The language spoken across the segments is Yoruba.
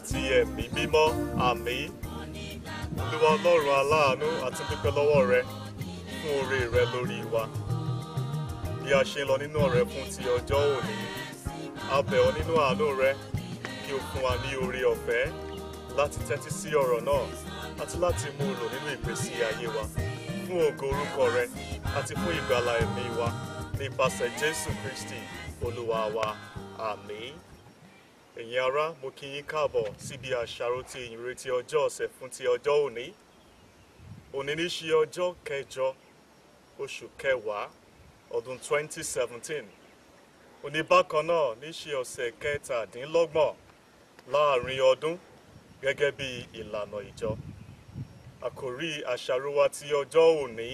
àti ẹ̀mí mímọ́ àmín olúwa ọlọ́run aláàánú àti dúpẹ́ lọ́wọ́ rẹ fún oore rẹ lórí wa bí a ṣe ń lọ nínú ọ̀rẹ́ fún ti ọjọ́ òní a bẹ̀ ọ́ nínú àánú rẹ kí o fún wa ní oore ọ̀fẹ́ láti tẹ́tí sí ọ̀rọ̀ náà àti láti mú un lò nínú ìgbésí ayé wa fún ògo orúkọ rẹ àti fún ìgbàlà ẹ̀mí wa nípasẹ̀ jésù kristi olúwa wa àmín ẹ̀yin ará mo kí yín káàbọ̀ síbi àṣàrò ti ìyìnrere ọjọ́ ọ̀sẹ̀ fún ti ọjọ́ òní òní ní ṣe ọjọ́ kẹjọ oṣù kẹwàá ọdún 2017 òní bákan náà ní ṣe ọ̀sẹ̀ kẹtàdínlọ́gbọ̀n láàrin ọdún gẹ́gẹ́ bí ìlànà ìjọ àkòrí àṣàrò wa ti ọjọ́ òní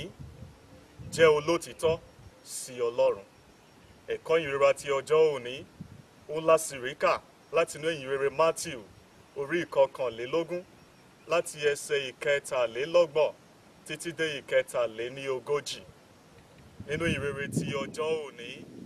jẹ́ olótìtọ́ sí ọlọ́run ẹ̀kọ́ ìrora ti ọjọ́ òní ó lásìríkà láti inú ìyìn rere matthew orí ìkọkànlélógún láti ẹsẹ̀ ìkẹtàlélọ́gbọ̀n títí dé ìkẹtàléní ogójì nínú ìyìn rere ti ọjọ́ òní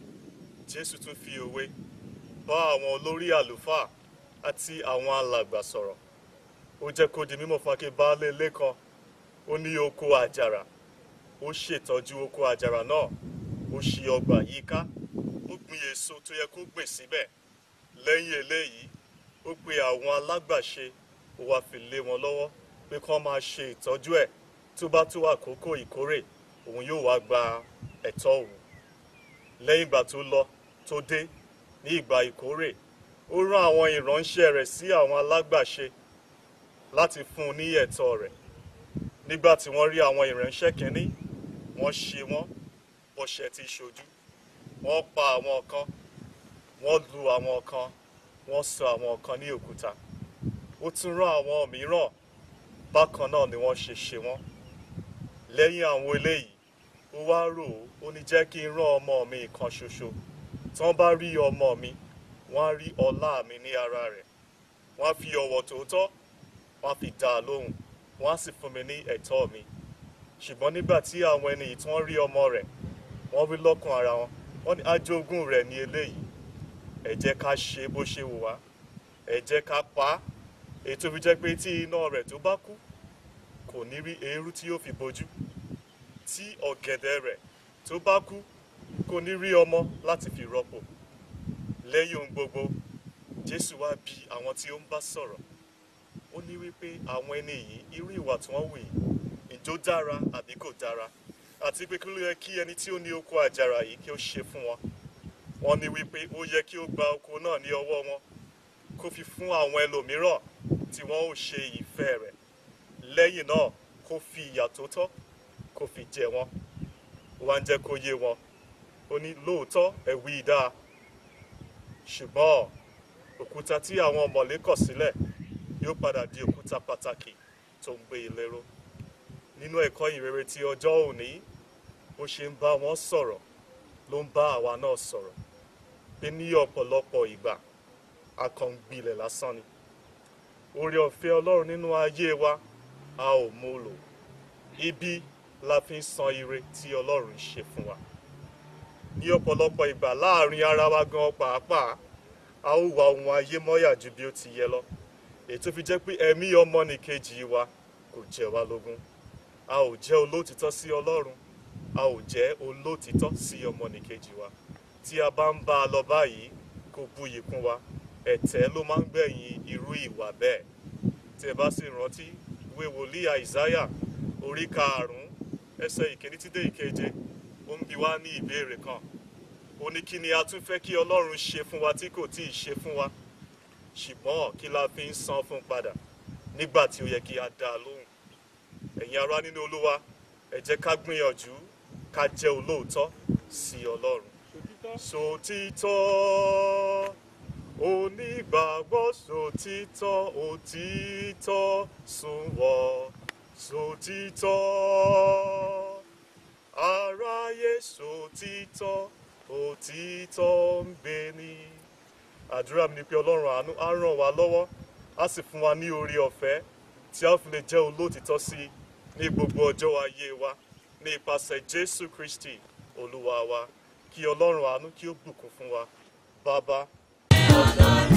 jésù tún fi òwe bá àwọn olórí àlùfáà àti àwọn alàgbà sọ̀rọ̀ ó jẹ́ kó di mímọ̀ fún akẹ́ baálé ilé kan ó ní oko àjàrà ó ṣètọ́jú oko àjàrà náà ó ṣí ọgbà yíká ó gbin èso tó yẹ kó gbìn síbẹ̀ lẹ́yìn eléyìí ó pe àwọn alágbàṣe ó wá fi lé wọn lọ́wọ́ pé kí wọ́n máa ṣe ìtọ́jú ẹ̀ tó bá tó àkókò ìkórè òun yóò wá gba ẹ̀tọ́ òun lẹ́yìn ìgbà tó lọ tó dé ní ìgbà ìkórè ó rán àwọn ìránṣẹ́ rẹ̀ sí àwọn alágbàṣe láti fún un ní ẹ̀tọ́ rẹ̀ nígbà tí wọ́n rí àwọn ìránṣẹ́ kínní wọ́n ṣe wọ́n bọ́ṣẹ́ ti ṣojú wọ́n pa àwọn kan wọ́n lu àwọn kan wọ́n sọ àwọn kan ní òkúta ó tún rán àwọn mìíràn bákan náà ni wọ́n ṣe ṣe wọ́n lẹ́yìn àwọn eléyìí ó wá rò ó ó ní jẹ́ kí n rán ọmọ mi kan ṣoṣo tí wọ́n bá rí ọmọ mi wọ́n á rí ọlá mi ní ara rẹ̀ wọ́n á fi ọ̀wọ̀ tòótọ́ wọ́n á fi dá a lóhùn wọ́n á sì fún mi ní ẹ̀tọ́ mi ṣùgbọ́n nígbà tí àwọn ẹni yìí tí wọ́n rí ọmọ rẹ̀ wọ́n wí lọ́kàn ara wọn wọ́n ní ajogún rẹ̀ ní eléyìí ẹ jẹ́ ká ṣe bó ṣe wù wá ẹ jẹ́ ká pa á èyí tó fi jẹ́ pé tí iná rẹ̀ tó bá kú kò ní rí eérú tí yóò fi bojú tí ọ̀gẹ̀dẹ̀ rẹ̀ tó bá kú kò ní rí ọmọ láti fi rọ́pò lẹ́yìn ohun gbogbo jésù wá bi àwọn tí ó ń bá sọ̀rọ̀ ó ní wípé àwọn ẹni yìí irú ìwà tí wọ́n wù yìí ìjó dára àbí kò dára àti pé kí ló yẹ kí ẹni tí ó ní oko àjàrà yìí kí ó ṣe fún wọn wọ́n ní wípé ó yẹ kí ó gba oko náà ní ọwọ́ wọn kó fi fún àwọn ẹlòmíràn tí wọ́n ò ṣe ìfẹ́ rẹ̀ lẹ́yìn náà kó fi ìyà tó tọ́ kó fi jẹ wọ́n ó wá ń jẹ́ kó yé wọn ó ní lóòótọ́ ẹ wí dáa ṣùgbọ́n òkúta tí àwọn ọmọlé kọ̀ sílẹ̀ yóò padà di òkúta pàtàkì tó ń gbé ilé ró nínú ẹ̀kọ́ ìrere ti ọjọ́ òní bó ṣe ń bá wọn sọ̀rọ̀ ló ń bá àwa náà sọ̀rọ̀ pé ní ọ̀pọ̀lọpọ̀ ìgbà a kàn ń gbilẹ̀ lásán ni oore ọ̀fẹ́ ọlọ́run nínú ayé wa a ò mú lò ibi la fi ń san ire tí ọlọ́run ń ṣe fún wa ní ọ̀pọ̀lọpọ̀ ìgbà láàrin ara wa gan pàápàá a ó wa ohun ayé mọ́yà ju bí ó ti yẹ lọ èyí tó fi jẹ́ pé ẹ̀mí ọmọnìkejì wa kò jẹ wá lógún a ò jẹ́ olótìtọ́ sí ọlọ́run a ò jẹ́ olótìtọ́ sí ọmọnìkejì wa tí a bá ń bá a lọ báyìí kó buyì kún wa ẹ̀tẹ́ ló máa ń gbẹ̀yìn irú ìwà bẹ́ẹ̀ tí ẹ bá sì rántí ìwé wòlíì àìsáyà orí karùn-ún ẹsẹ̀ ìkíní títí dé ìkeje ó ń bi wá ní ìbéèrè kan ó ní kí ni a tún fẹ́ kí ọlọ́run ṣe fún wa tí kò tíì ṣe fún wa ṣùgbọ́n kí la fi ń san fún padà nígbà tí ó yẹ kí a dá a lóhùn ẹ̀yin ará nínú olúwa ẹ jẹ́ ká gbìyànjú ká jẹ́ olóòótọ́ sí ọlọ́run sòtítọ́ onígbàgbọ́ sòtítọ́ òtítọ́ sunwọ̀n sòtítọ́ aráyé sòtítọ́ òtítọ́ ń gbé ní. àdúrà mi ni pé ọlọ́run àánú á ràn wá lọ́wọ́ á sì fún wa ní oore ọ̀fẹ́ tí a fi lè jẹ́ olóòtítọ́ sí i ní gbogbo ọjọ́ ayé wa ní ipasẹ̀ jésù kristi olúwa wa kí ọlọ́run àánú kí ó bùkún fún wa bàbá. Ọlọ́run